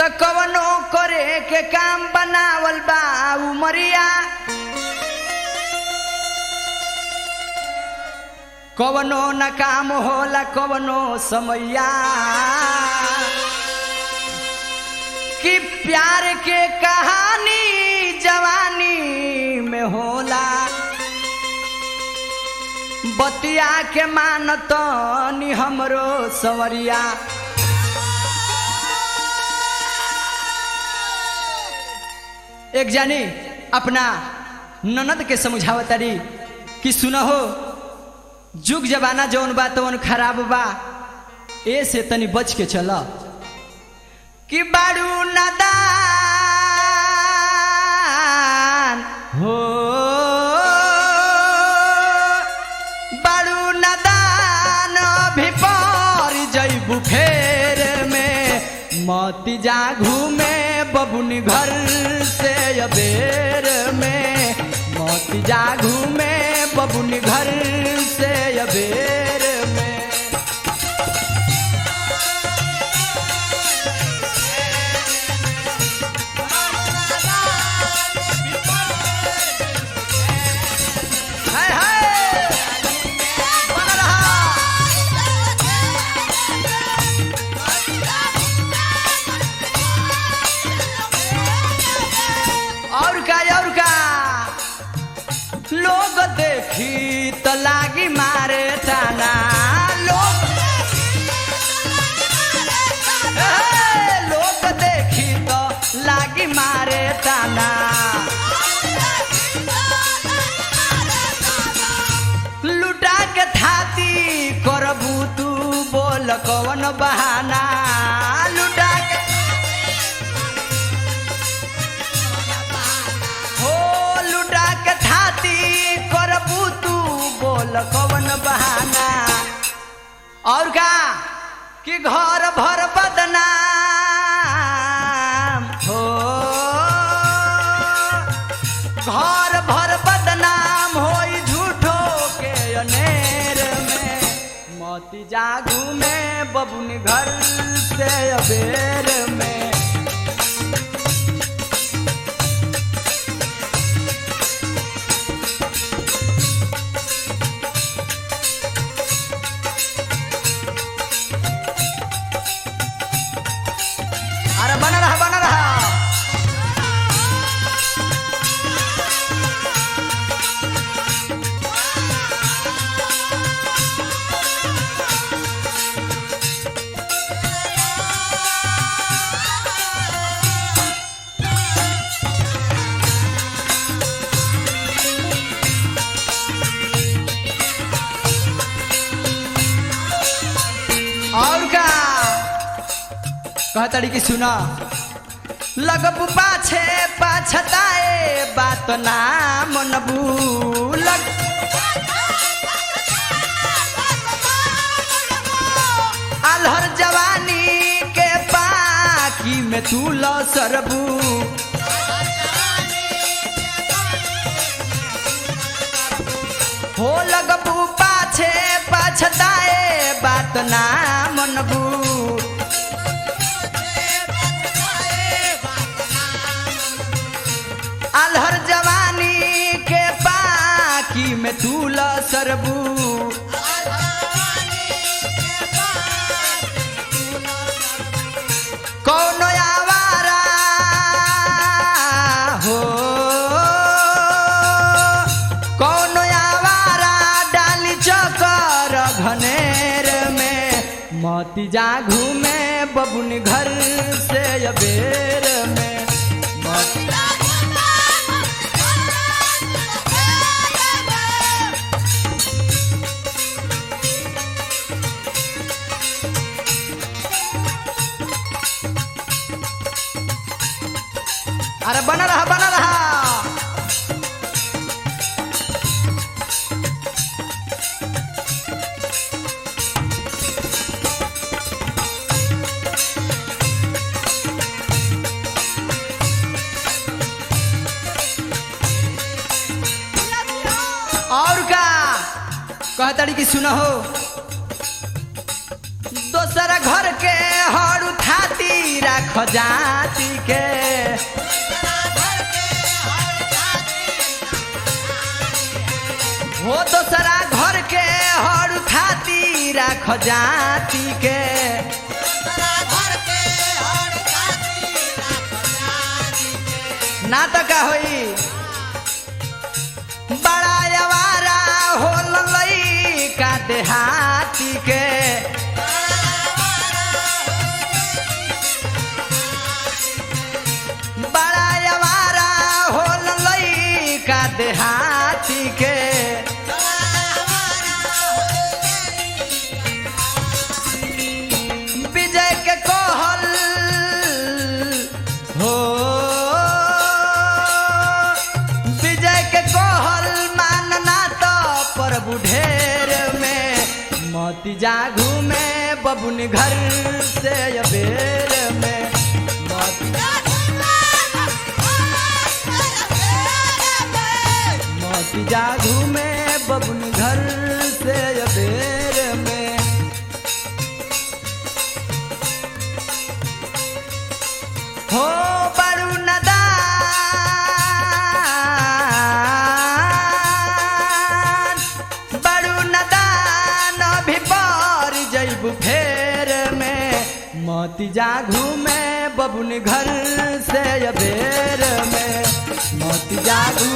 त कवनो करे के काम बनावल बा उमरिया कवनो न काम होला कवनो समैया कि प्यार के कहानी जवानी में होला बतिया के मानत नि हमरो सवरिया एक जानी अपना ननद के समझावतारी कि सुनहो जुग जमाना जौन बा तौन खराब बा ए से तनी बच के चल कि बारू नदान हो बारू नदान अभी पर जैबू फेर में मती जा घूमे बबुनी घर से अबेर में मती जा घूमे बबुनी घर से अबेर में हाय हाय बना रहा और का और का लोग देखी तो लागी मारे ताना लोग ए, लोग देखी तो लागी मारे ताना लुटा के थाती करबू तू बोल कवन बहाना लुटा के हो लुटा के थाती करबू तू बोल कवन बहाना और का कि घर भर बदनाम हो घर भर बदनाम होई झूठो के अनेर में मोती जागू में बबुनी घर से अबेर में अरे बना रहा बना रहा और का कहतड़ी की सुना लगबू पाछे पाछताए बात ना मनबू लग अलहर जवानी के पाकी में तू ल सरबू हो लगबू पाछे पाछताए बात ना मनबू अलहर जवानी के पाकी में तू ल सरबू कौनो आवारा हो कौनो आवारा डाली चकर घनेर में मोती जागू में बबुन घर से अबेर में मोती अरे बना रहा बना रहा और का कहतड़ी की सुना हो दोसर घर के हर उठाती राख जाति के हो दोसरा घर के हर खाती राख जाति के ना तो का होई बड़ा अवारा हो लई का देहाती के बड़ा अवारा हो लई का देहाती के विजय के कहल हो विजय के कहल मानना तो प्रभु ढेर में मोती जागू में बबुन घर से अबेर में मोती मोती जागू में बबुन घर से अबेर में हो बड़ू नदान बड़ू नदान भी पर जैबू फेर में मोती जागू में बबुन घर से अबेर में मोती जागू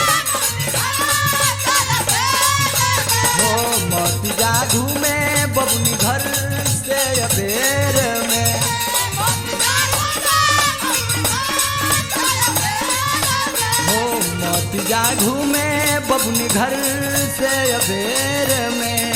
हो मोती जागू में बबुन घर से अबेर में हो मोती जागू में बबुन घर से अबेर में